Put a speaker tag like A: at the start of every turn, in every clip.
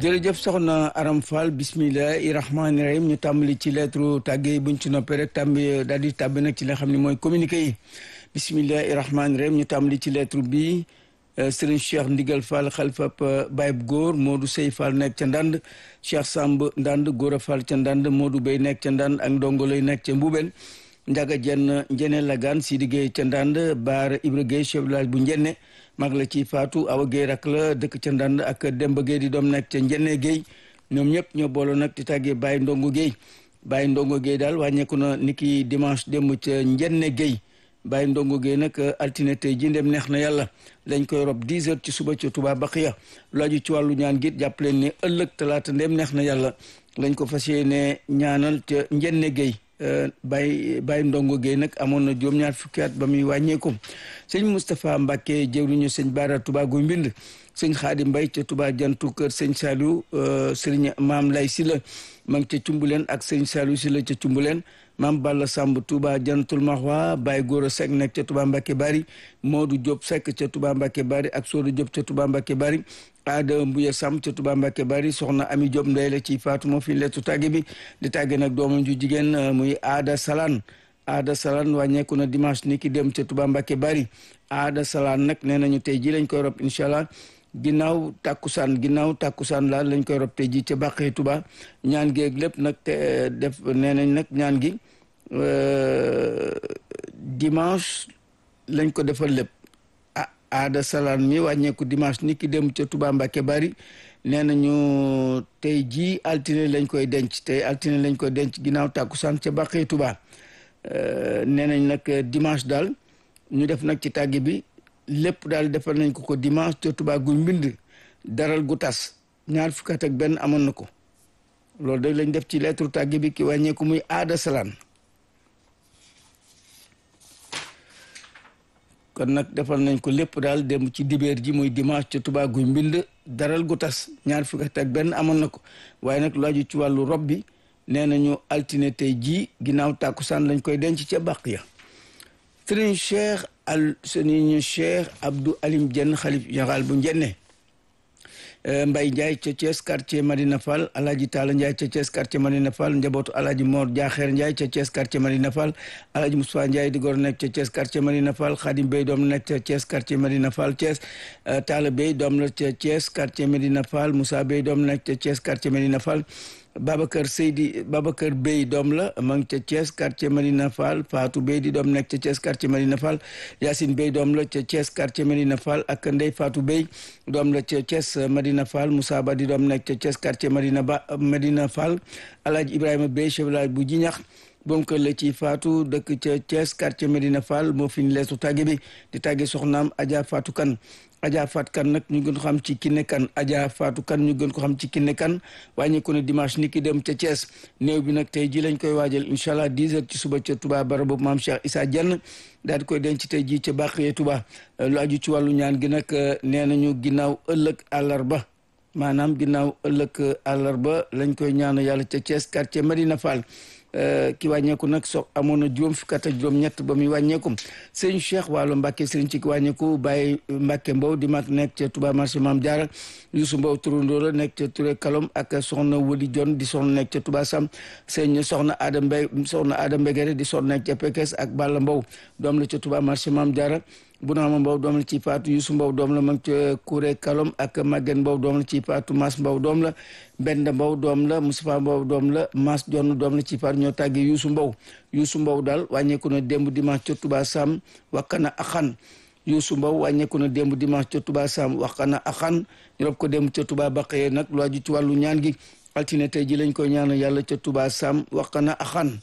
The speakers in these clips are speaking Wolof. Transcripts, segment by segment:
A: jërëjëf soxna Aram Fall bismillahi rahmaani rahim ñu tàmbali ci lettre tàgge yi buñ ci noppee rek tàmbi daal di tàbbi nag ci li nga xam ne mooy communiqué yi bismillahi rahmaani rahim ñu tàmbali ci lettre bi Serigne Cheikh Ndigal Fall xalifab Bayib Góor Modou Sey Fall nekk ca Ndand Cheikh Samb Ndand Gora Fall ca Ndand Modou Bey nekk ca Ndand ak Ndongo lay nekk ca Mbubel Njaga Jenn Njene Lagan Sidi Gueye ca Ndand Baar Ibra Gueye chef village bu Njenne mag la ci Faatu Awa Gueye rak la dëkk ca Ndand ak Demba Gueye di doom nekk ca Njenne Gueye ñoom ñëpp ñoo booloo nag di tàggee Baye Ndongo Gueye Baye Ndongo Gueye daal wàññeeku na niki dimanche démb ca Njenne Gueye Baye Ndongo Gueye nag altine tey ji ndem neex na yàlla lañ koy rob 10 heures ci suba ca Touba Baqiya lu aju ci wàllu ñaan gi jàpp leen ne ëllëg talaata ndem neex na yàlla lañ ko fas yéene ñaanal ca Njenne Gueye Baye Baye Ndongo Gueye nag amoon na juróom-ñaar fukki at ba muy wàññeeku sëñ Moustapha Mbacke jëwriñu sëñ Baara Touba Guy Mbind sëñ Xaadi Mbay ca Touba jantu kër sëñ Saliou sëriñ Maam Lay Sila ma ngi ca Cumbuleen ak sëñ Saliou Sila ca Cumbuleen maam Balla Samb Touba jantul Maxwa Baye Gora Seck nekk ca Touba Mbacke Bari Modou Diop Seck ca Touba Mbacke Bari ak Sodo Diop ca Touba Mbacke Bari Aada Mbuya Samb ca Touba Mbacke Bari soxna Ami Diop ndey la ci Faatu moo fi lettu tàgge bi di tàgge nag doomam ju jigéen muy Aada Salaan Aada Salaan wàññeeku na dimanche ni ki dem ca Touba Mbacke Bari Aada Salaan nag nee nañu tey ji lañ koy rob incha allah ginnaaw tàkkusaan ginnaaw tàkkusaan la lañ koy rob tey ji ca Bàqee Touba ñaan gi ak lépp nag te def nee nañ nag ñaan gi dimanche lañ ko defal lépp ah aada salaan mi wàññeeku dimanche ni ki dem ca Touba Mbacke bari nee nañu tey jii altine lañ koy denc tey altine lañ koy denc ginnaaw tàkkusaan ca Bàqee Touba nee nañ nag dimanche daal ñu def nag ci tàggi bi lépp daal defal nañ ko ko dimanche ca Touba gu mbind daral gu tas ñaar fukki at ak benn amoon na ko loolu da lañ def ci lettre tàggi bi ki wàññeeku muy aada salaan kon nag defal nañ ko lépp daal dem ci dibeer ji muy dimanche ca Touba guy mbind daral gu tas ñaar fukki at ak benn amoon na ko waaye nag lu aju ci wàllu rob bi nee nañu altine tey jii ginnaaw tàkkusaan lañ koy denc ca bàq ya sëriñ cheikh al sëriñ cheikh abdou alim jenn xalif général bu njenne Mbay Ndiaye ca Thiès quartier Madina Fall Alaaji Taala Ndiaye ca Thiès quartier Madina Fall njabootu Alaaji Mor Jaaxeer Ndiaye ca Thiès quartier Madina Fall Alaaji Moustapha Ndiaye di gor nekk ca Thiès quartier Madina Fall Xaadim Bey doom nekk ca Thiès quartier Madina Fall Thiès Taala Bey doom la ca Thiès quartier Madina Fall Moussa Bey doom nekk ca Thiès quartier Madina Fall Babacar Seydi Babacar Bey doom la ma ngi ca Thiès quartier Madina Fall Fatou Bey di doom nekk ca Thiès quartier Madina Fall Yacine Bey doom la ca Thiès quartier Madina Fall ak Ndey Fatou Bey doom la ca Thiès Madina Fall Moussa Ba di doom nekk ca Thiès quartier Madina Ba Madina Fall Alhaji Ibrahima Bey chef village bu Jiñax boom kër la ci Fatou dëkk ca Thiès quartier Medina Fall moo fi ñu leesu tàgge bi di tàgge soxnaam Adja Fatou Kan Adja Fatou Kan nag ñu gën ko xam ci Kiné Kan Adja Fatou Kan ñu gën ko xam ci Kiné Kan wàññeeku na dimanche ni ki dem ca Thiès néew bi nag tey ji lañ koy waajal incha allah 10 heures ci suba ca Touba bara boobu maam Cheikh Issa Dieng daal di koy denc tey ji ca Bàqee Touba lu aju ci wàllu ñaan gi nag nee nañu ginnaaw ëllëg àllarba maanaam ginnaaw ëllëg àllarba lañ koy ñaan yàlla ca Thiès quartier Medina Fall ki wàññeeku nag so amoon na juróom fukki at ak juróom ñett ba muy wàññeeku sëñ Cheikh wàllu Mbàkke sëriñ ci ki wàññeeku Baye Mbàkke Mbow di mag nekk ca Touba marché Maam Jaara Youssou Mbow turandoo la nekk ca Touré Kalom ak soxna Wali Jon di soxna nekk ca Touba Sam sëñ soxna Adam Mbay soxna Adam Mbegere di soxna nekk ca Pekes ak Balla Mbow doom la ca Touba marché Maam Jaara bu naama Mbow doom la ci Faatu Youssou Mbow doom la mag ca Touré Kalom ak Maguette Mbow doom la ci Faatu Mas Mbow doom la Mbenda Mbow doom la Moustapha Mbow doom la Mas Jonn doom la ci Faatu ñoo tàggee Youssou Mbow Youssou Mbow daal wàññeeku na démb dimanche ca Touba Sam wakkana axan Youssou Mbow wàññeeku na démb dimanche ca Touba Sam wakkana axan ñu rob ko démb ca Touba Baqee nag lu aju ci wàllu ñaan gi altine tey ji lañ koy ñaanal yàlla ca Touba Sam wakkana axan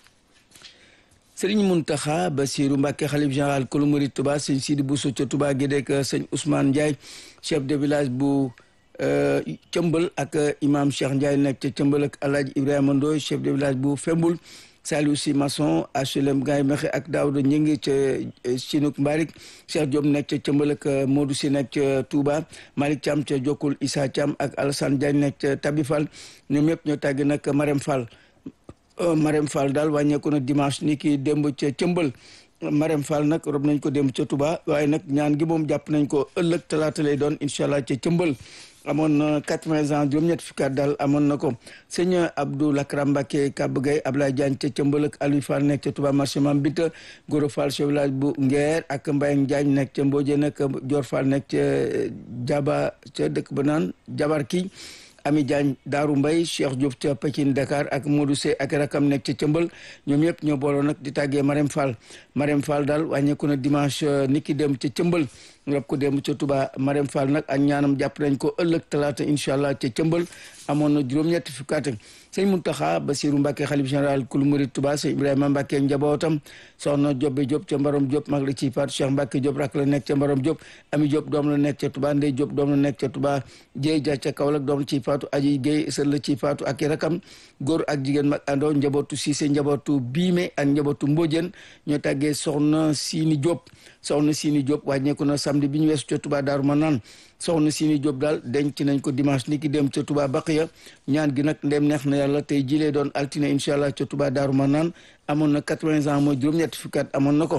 A: sëriñ Muntaxa Basiru Mbàkke xalif général kulu murid Touba sëñ Sidi Bousso ca Touba Gédek sëñ Ousmane Ndiaye chef de village bu Cëmbal ak imam Cheikh Ndiaye nekk ca Cëmbal ak Alhaji Ibrahima Ndoy chef de village bu Fembul Saliou Si Maçon HLM Gaye Mexe ak Daouda Ñingi ca Sinuk Mbarik Cheikh Diop nekk ca Cëmbal ak Modou Si nekk ca Touba Malick Thiam ca Jokkul Issa Thiam ak Alassane Diagne nekk ca Tabi Fall ñoom ñëpp ñoo tàgg nag Marème Fall Marème Fall daal wàññeeku na dimanche ni ki démb ca Cëmbal Marème Fall nag rob nañ ko dem ca Touba waaye nag ñaan gi moom jàpp nañ ko ëllëg talaata lay doon incha allah ca cëmbal amoon na quatre-vingts ans juróom-ñett fukki at daal amoon na ko sëñ Abdou Lakram Mbacke Kab Gueye Ablaye Diagne ca cëmbal ak Aliou Fall nekk ca Touba marché Mam Bita Goro Fall chef village bu Nguer ak Mbayang Diagne nekk ca Mbodje nag Dior Fall nekk ca Jaba ca dëkk ba naan Jabar kii Ami Diagne Daaru Mbay Cheikh Diop ca Pekin Dakar ak Modou Sey ak rakam nekk ca cëmbal ñoom ñëpp ñoo booloo nag di tàggee Marème Fall Marème Fall daal wàññeeku na dimanche niki dem ca cëmbal rob ko dem ca Touba Marème Fall nag ak ñaanam jàpp nañ ko ëllëg talaata incha allah ca cëmbal amoon na juróom-ñetti fukkaat sëñ Muntaxa Basiru Mbàkke xalif général kulu murid Touba sëñ Ibrahima Mbàkke njabootam soxna Jobbe Diop ca Mbarom Diop mag la ci faatu Cheikh Mbàkke Diop rak la nekk ca Mbarom Diop Ami Diop doom la nekk ca Touba Ndey Diop doom la nekk ca Touba Jéey Ja ca Kaolack doom la ci faatu Aji Géey sër la ci faatu ak i rakam góor ak jigéen mag àndoo njabootu Siise njabootu Biime ak njabootu Mbojeen ñoo tàggee soxna Siini Diop soxna Siini Diop wàññeeku na samedi bi ñu weesu ca Touba Daaru Manaan soxna Sini Diop daal denc nañ ko dimanche ni ki dem ca Touba Baqiya ñaan gi nag ndem neex na yàlla tey jilee doon altine incha allah ca Touba Daaru Manaan amoon na quatre-vingts ans mooy juróom-ñetti fukki at amoon na ko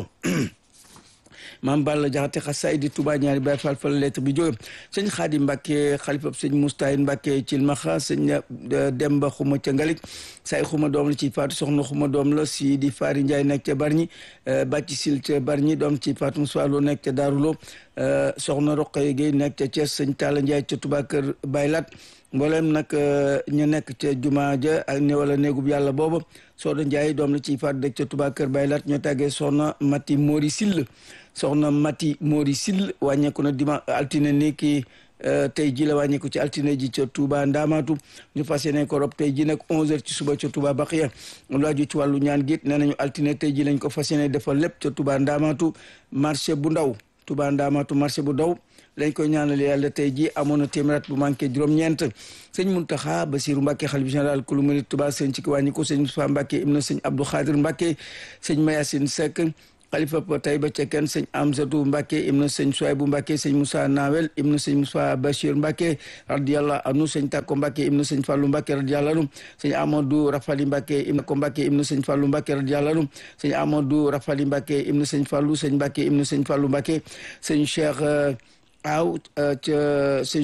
A: maam Balla Jaxate xasaay di Touba ñaari Baay Faal fa la lettre bi jóge sëñ Xaadim Mbàkke xalifab sëñ Mustahin Mbàkke Cilmaxa sëñ Demba Xuma ca Ngalik say xuma doom la ci faatu soxna xuma doom la si di Faari Njaay nekk ca Barñi bàcci sil ca Barñi doom ci faatu Musaa Lo nekk ca Daarulo soxna Roqaye Gueye nekk ca Thiès sëñ Talla Njaay ca Touba kër Baylat mboolem nag ñu nekk ca jumaa ja ak ne wala néegub yàlla booba Soxna Njaay doom la ci faatu dëkk ca Touba kër Baylat ñoo tàggee soxna Mati Mori Sill soxna Mati Mori Sill wàññeeku na dima altine ni ki tey ji la wàññeeku ci altine ji ca Touba Ndaamaatu ñu fas yéene ko rob tey ji nag 11h ci suba ca Touba Baxiya lu aju ci wàllu ñaan giit nee nañu altine tey ji lañ ko fas yéene defal lépp ca Touba Ndaamaatu marché bu ndaw Touba Ndaamaatu marché bu ndaw lañ koy ñaanal yàlla tey ji amoon na téeméer bu manqué juróom-ñeent sëñ Muntaxa Basiru Mbàkke xalif général kulu murid Touba sëñ ci ki wàññi ko sëñ Moussa Mbàkke ibn sëñ Abdou Khadir Mbàkke sëñ Mayasin Seck xalifa ba tey ba cekken sëñ Amsatu Mbàkke ibn sëñ Suwaybu Mbàkke sëñ Moussa Nawel ibn sëñ Moussa Bachir Mbàkke radiyallahu anhu sëñ Takko Mbàkke ibn sëñ Fallu Mbàkke radiyallahu anhu sëñ Amadou Rafali Mbàkke ibn ko Mbàkke ibn sëñ Fallu Mbàkke radiyallahu anhu sëñ Amadou Rafali Mbàkke ibn sëñ Fallu sëñ Mbàkke ibn sëñ Fallu Mbàkke sëñ Cheikh aw ca sëñ